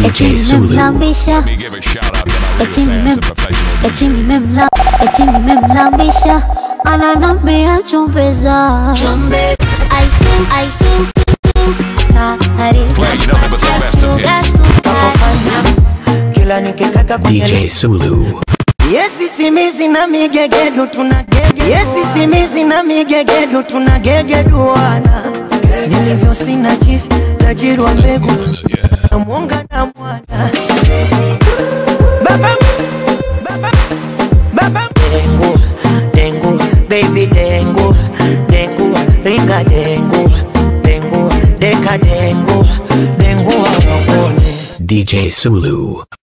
DJ Sulu. nimemlambisha Let me give a shout out to my eti real fans nimem and professional eti nimemla eti nimemlambisha ananambia chumbeza aisu aisu karibu Play nothing but the best of hits. kila nikikaka kwenye DJ Sulu. Yesi simizi na migegedu tuna gege Yesi simizi na migegedu tuna gegeduana Nilivyo sina jisi tajiri wa mbegu na mwonga na mwana Baba Baba Baba Dengu Dengu Baby dengu Dengu Ringa dengu Dengu Deka dengu Dengu wa wapone DJ Sulu.